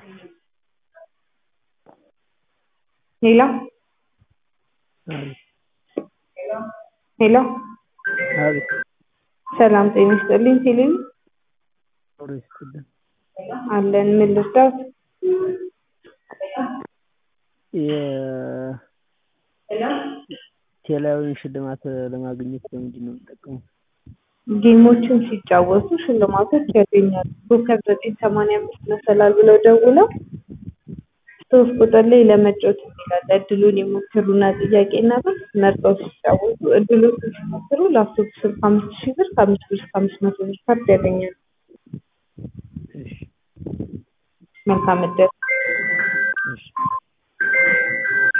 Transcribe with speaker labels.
Speaker 1: ሄሎ ሄሎ
Speaker 2: አቤት
Speaker 1: ሰላም ጤና ይስጥልኝ ቴሌቪ
Speaker 2: ኖሮ ይስጥልን
Speaker 1: አለን ምን ልርዳዎት
Speaker 2: የቴሌቪዥን ሽልማት ለማግኘት በምንድን ነው የምጠቀመው?
Speaker 1: ጌሞችን ሲጫወቱ ሽልማቶች ያገኛሉ ኮከብ ዘጠኝ ሰማንያ አምስት መሰላል ብለው ደውለው ሶስት ቁጥር ላይ ለመጫወት ይላል እድሉን ይሞክሩና ጥያቄና መልስ መርጠው ሲጫወቱ እድሎቹን ሲሞክሩ ላፕቶፕ ስልክ አምስት ሺህ ብር ከአምስት ብር እስከ አምስት መቶ ብር ካርድ ያገኛሉ
Speaker 2: እሺ
Speaker 1: መልካም እድል
Speaker 2: እሺ